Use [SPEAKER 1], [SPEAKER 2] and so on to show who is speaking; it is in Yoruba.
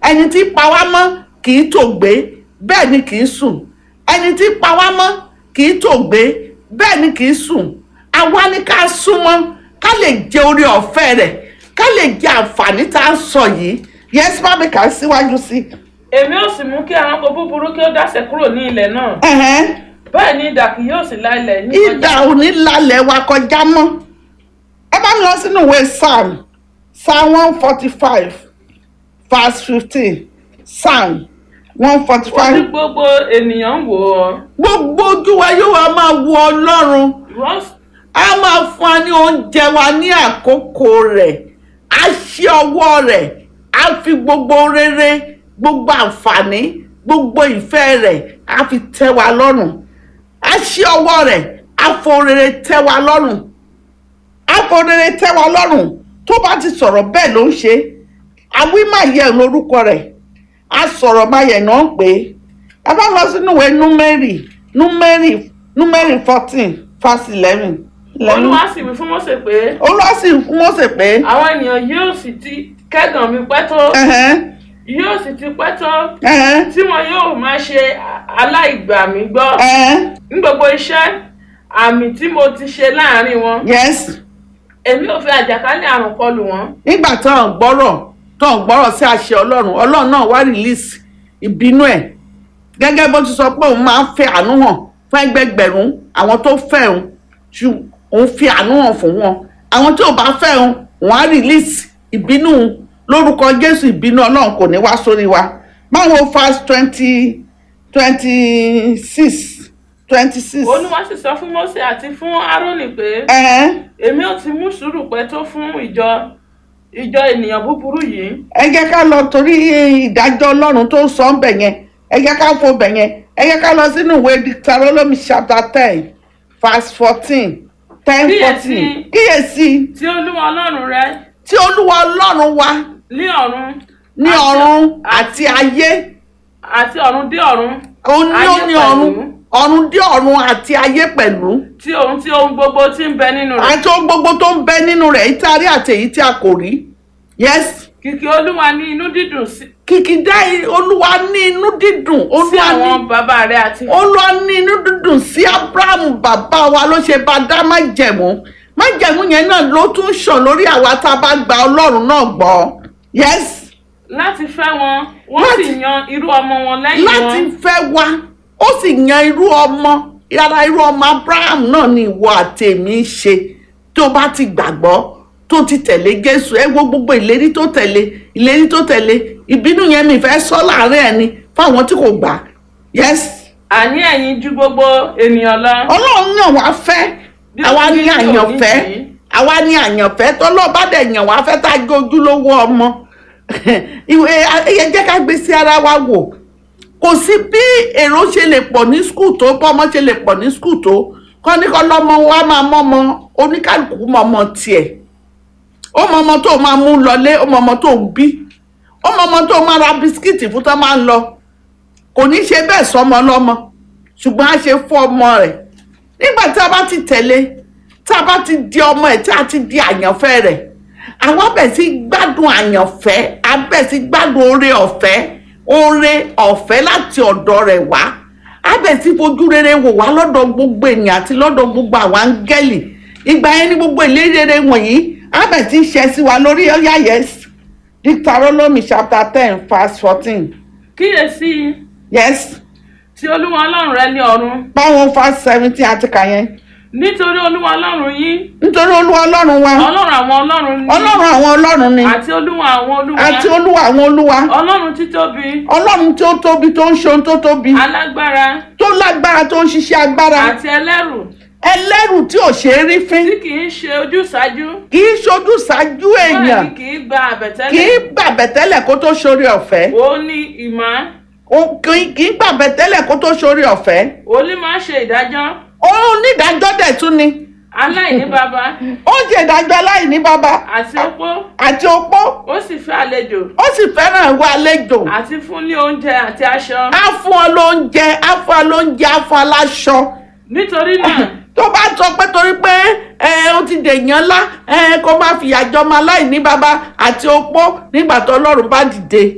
[SPEAKER 1] ẹni tí pa wá mọ́ kì í tòògbé bẹ́ẹ̀ ni kì í sùn ẹni tí pa wá mọ́ kì í tòògbé bẹ́ẹ̀ ni kì í sùn àwa ni ká súnmọ́ ká lè jẹ orí ọ̀fẹ́ rẹ̀ ká lè jẹ àǹfààní tá a ń sọ yìí yẹn bá mi kà á síwájú sí i.
[SPEAKER 2] èmi ò sì mú kí ẹranko búburú kí ó dáṣẹ kúrò ní ilẹ̀ náà
[SPEAKER 1] Ẹ̀hẹ́n.
[SPEAKER 2] bẹ́ẹ̀ ni idà kì yóò sì la ilẹ̀ ní
[SPEAKER 1] ìdà òní lálẹ́ wa kọjá mọ́ ẹ bá mi lọ sínú ìwé psalm psalm one forty five verse fifteen psalm one forty
[SPEAKER 2] ó ní
[SPEAKER 1] five
[SPEAKER 2] gbogbo ènìyàn ń wò ọ́
[SPEAKER 1] gbogbo ojú wa yóò wá máa wo ọlọ́run
[SPEAKER 2] ìwọ s-
[SPEAKER 1] a máa fún wa ní oúnjẹ wa ní àkókò rẹ̀ a ṣí ọwọ́ rẹ̀ a fi gbogbo rere gbogbo àǹfààní gbogbo ìfẹ́ rẹ̀ a fi tẹ́ wa lọ́rùn a ṣí ọwọ́ rẹ̀ a fo rere tẹ́ wa lọ́rùn a fo rere tẹ́ wa lọ́rùn tó bá ti sọ̀rọ̀ bẹ́ẹ̀ ló ń ṣe àwí máa yẹ lórúkọ rẹ̀ a sọ̀rọ̀ máa yẹ náà pé ẹ bá lọ sínú ìwé númẹ́rì númẹ́rì númẹ́rì fourteen verse eleven
[SPEAKER 2] olúwa sì wí fún Mósè pé
[SPEAKER 1] olúwa sì fún Mósè pé
[SPEAKER 2] àwọn ènìyàn yóò sì ti kẹ́gàn mi pẹ́ tó
[SPEAKER 1] ẹ̀hẹ́n,
[SPEAKER 2] yóò sì ti pẹ́ tó
[SPEAKER 1] ẹ̀hẹ́n,
[SPEAKER 2] tí wọn yóò máa ṣe aláìgbà mi gbọ́
[SPEAKER 1] ẹ̀hẹ́n,
[SPEAKER 2] ní gbogbo iṣẹ́ àmì tí mo ti ṣe láàrin wọn
[SPEAKER 1] yes
[SPEAKER 2] èmi ò fi àjàkálẹ̀ àrùn kọlù wọn
[SPEAKER 1] nígbà tó ń gbọ́rọ̀ tó ń gbọ́rọ̀ sí àṣẹ ọlọ́run ọlọ́run náà wá release ìbínú ẹ̀ gẹ́gẹ́ bó ti sọ pé òun máa ń fẹ́ àánú hàn fún ẹgbẹgbẹ̀rún àwọn tó fẹ́ òun ṣù òun fi àánú hàn fún wọn àwọn tí ò bá fẹ́ òun òun á release ìbínú òun. lórúkọ jésù ìbínú ọlọ́run kò ní wá sórí wa báwo fast twenty twenty six twenty six.
[SPEAKER 2] olúwa sì sọ fún Mósè àti fún Árónì pé èmi ò ti mú sùúrù pẹ́ tó fún ìjọ ìjọ ènìyàn búburú yìí
[SPEAKER 1] ẹ jẹ́ ká lọ torí ìdájọ́ ọlọ́run tó sọ ń bẹ̀ yẹn ẹ jẹ́ ká fo bẹ̀ yẹn ẹ jẹ́ ká lọ sínú ìwé Deuteronomy chapter ten verse fourteen ten
[SPEAKER 2] Kíyèsí.
[SPEAKER 1] fourteen kíyèsí
[SPEAKER 2] tí olúwa ọlọ́run rẹ
[SPEAKER 1] tí olúwa ọlọ́run wa
[SPEAKER 2] ní ọ̀run
[SPEAKER 1] ní
[SPEAKER 2] àti-
[SPEAKER 1] ọ̀run àti ayé
[SPEAKER 2] àti ọ̀run dé ọ̀run
[SPEAKER 1] òun ní ó
[SPEAKER 2] Ayé
[SPEAKER 1] ní
[SPEAKER 2] pẹ̀lú.
[SPEAKER 1] ọ̀run ọ̀run dé ọ̀run àti ayé pẹ̀lú
[SPEAKER 2] tí ohun tí ohun gbogbo tí ń bẹ nínú rẹ̀
[SPEAKER 1] àti ohun gbogbo tó ń bẹ nínú rẹ̀ èyí tí a rí àti èyí tí a kò rí yes
[SPEAKER 2] kìkì olúwa ní inú dídùn sí
[SPEAKER 1] kìkìdá olúwa ní inú dídùn
[SPEAKER 2] sí
[SPEAKER 1] olúwa ní
[SPEAKER 2] àwọn bàbá rẹ àti
[SPEAKER 1] olúwa ní inú dúdùn sí abrahamu bàbá wa ló ṣe bá dá májẹ̀mú májẹ̀mú yẹn náà ló tún ṣàn lórí àwa tá a bá gba ọlọ́run náà gbọ́ yes
[SPEAKER 2] láti fẹ́ wọn wọ́n
[SPEAKER 1] Láti-
[SPEAKER 2] sì yan irú ọmọ wọn lẹ́yìn
[SPEAKER 1] láti
[SPEAKER 2] wọn
[SPEAKER 1] fẹ́ wa ó sì yan irú ọmọ yàrá irú ọmọ abraham náà ni ìwọ àti èmi ń ṣe tó bá ti gbàgbọ́ tó ti tẹ̀lé jésù ẹ wo gbogbo ìlérí tó tẹ̀lé ìlérí tó tẹ̀lé ìbínú yẹn mi fẹ́ sọ láàárín ẹni fáwọn tí kò gbà yes
[SPEAKER 2] àní ẹ̀yin ju gbogbo ènìyàn lọ
[SPEAKER 1] ọlọ́run yàn wá fẹ́
[SPEAKER 2] Bí
[SPEAKER 1] àwa
[SPEAKER 2] ó
[SPEAKER 1] ní
[SPEAKER 2] ní
[SPEAKER 1] àyànfẹ́
[SPEAKER 2] òní
[SPEAKER 1] àwa ní àyànfẹ́ tọ́lọ́ba dẹ̀ yàn wá fẹ́ tá a gbé ojúlówó ọmọ ìwé ẹyẹ jẹ́ ká gbé sí ara wa wò kò sí bí èrò ṣe lè pọ̀ ní skul tó bọ́mọ ṣe lè pọ̀ ní skul tó kọ́ ní kọ́ lọ́mọ wa máa mọ́mọ oníkálukú mọ́mọ tiẹ̀ ó mọ ọmọ tó máa mú lọlé ó mọ ọmọ tó ń bí ó mọ ọmọ tó máa ra bisikíìtì fún tó máa ń lọ kò ní ṣe bẹ́ẹ̀ sọmọ lọ́mọ ṣùgbọ́n a ṣe fún ọmọ rẹ̀ nígbà tí a bá ti tẹ̀lé tí a bá ti di ọmọ ẹ̀ tí a ti di àyànfẹ́ rẹ̀ àwọn bẹ̀ sí gbádùn àyànfẹ́ a bẹ̀ sí gbádùn oore ọ̀fẹ́ oore ọ̀fẹ́ láti ọ̀dọ̀ rẹ̀ wá a bẹ̀ sí fojú rere wò wá lọ́dọ̀ gbogbo ènìyàn àti lọ́dọ̀ gbogbo àwọn áńgẹ́lì ìgbà yẹn ní gbogbo ìlérí rere wọ̀nyí a bẹ̀ sí ṣẹ sí wa lórí ọ̀yà yes Deuteronomy chapter ten verse fourteen
[SPEAKER 2] kíyèsí
[SPEAKER 1] yes
[SPEAKER 2] tí olúwa ọlọ́run rẹ ní ọ̀run
[SPEAKER 1] báwọn verse seventeen àti kà yẹn
[SPEAKER 2] nítorí olúwa ọlọ́run yín
[SPEAKER 1] nítorí olúwa ọlọ́run wa
[SPEAKER 2] ọlọ́run àwọn ọlọ́run ní
[SPEAKER 1] ọlọ́run àwọn ọlọ́run ni
[SPEAKER 2] àti olúwa àwọn olúwa
[SPEAKER 1] àti olúwa àwọn olúwa
[SPEAKER 2] ọlọ́run títóbi
[SPEAKER 1] ọlọ́run tí ó tóbi tó ń ṣe ohun tó tóbi
[SPEAKER 2] alágbára
[SPEAKER 1] tó lágbára tó ń ṣiṣẹ́ agbára
[SPEAKER 2] àti ẹlẹ́rù
[SPEAKER 1] ẹlẹ́rù tí ò ṣe é rí fín
[SPEAKER 2] tí kì í ṣe ojúsàájú
[SPEAKER 1] kì í ṣojú ṣáájú èèyàn
[SPEAKER 2] bẹ́ẹ̀ ni kì í gba
[SPEAKER 1] kì í
[SPEAKER 2] àbẹ̀tẹ́lẹ̀
[SPEAKER 1] gbàbẹ̀tẹ́lẹ̀ kó tó ṣorí ọ̀fẹ́
[SPEAKER 2] ó ní ìmọ̀
[SPEAKER 1] Ó- kì í- kì í gbàbẹ̀tẹ́lẹ̀ kó tó ṣorí ọ̀fẹ́
[SPEAKER 2] ó ní máa ṣe ìdájọ́
[SPEAKER 1] ó onídàájọ́ dẹ̀ tún ni
[SPEAKER 2] aláìní baba
[SPEAKER 1] ó ń ṣe ìdájọ́ aláìní bàbá
[SPEAKER 2] àti opó
[SPEAKER 1] àti opó
[SPEAKER 2] ó sì fẹ́ àlejò
[SPEAKER 1] ó sì fẹ́ràn ìwà àlejò
[SPEAKER 2] àti fún ní oúnjẹ àti aṣọ
[SPEAKER 1] á fún ọ lóúnjẹ á fún ọ lóúnjẹ á fún ọ láṣọ
[SPEAKER 2] nítorí náà
[SPEAKER 1] tó bá sọ pé torí pé ẹ ó ti dèèyàn ńlá ẹ kó má fìyà jọmọ aláìní bàbá àti opó nígbà tó ọlọ́run bá dìde